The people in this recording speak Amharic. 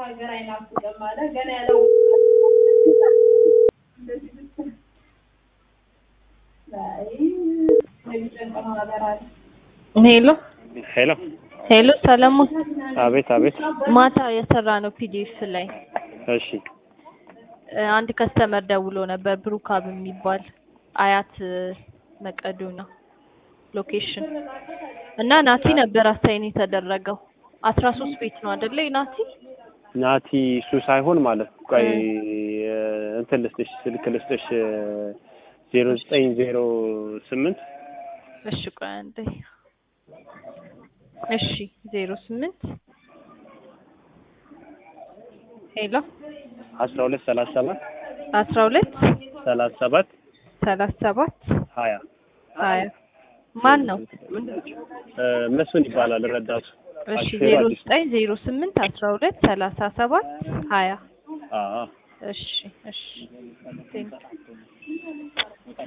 ሀገር አይናፍቅም አለ ገና ያለው ሄሎ ሄሎ ሄሎ ሰለሞን አቤት አቤት ማታ የሰራ ነው ፒዲኤፍ ላይ እሺ እ አንድ ከስተመር ደውሎ ነበር ብሩካብ የሚባል አያት መቀዶና ሎኬሽን እና ናቲ ነበር አሳይን የተደረገው አስራ ሶስት ቤት ነው አይደለ ናቲ ናቲ እሱ ሳይሆን ማለት ነው። ቆይ እንትን ልስጥሽ ስልክ ልስጥሽ ዜሮ ዘጠኝ ዜሮ ስምንት እሺ ቆይ አንዴ እሺ ዜሮ ስምንት ሄሎ አስራ ሁለት ሰላሳ ሰባት አስራ ሁለት ሰላሳ ሰባት ሰላሳ ሰባት ሀያ ሀያ ማን ነው? እ መስፍን ይባላል ረዳቱ። እሺ አሽፌሩ ዜሮ አዲስ ነው። ዘጠኝ ዜሮ ስምንት አስራ ሁለት ሰላሳ ሰባት ሀያ አዎ እሺ እሺ ቴንክ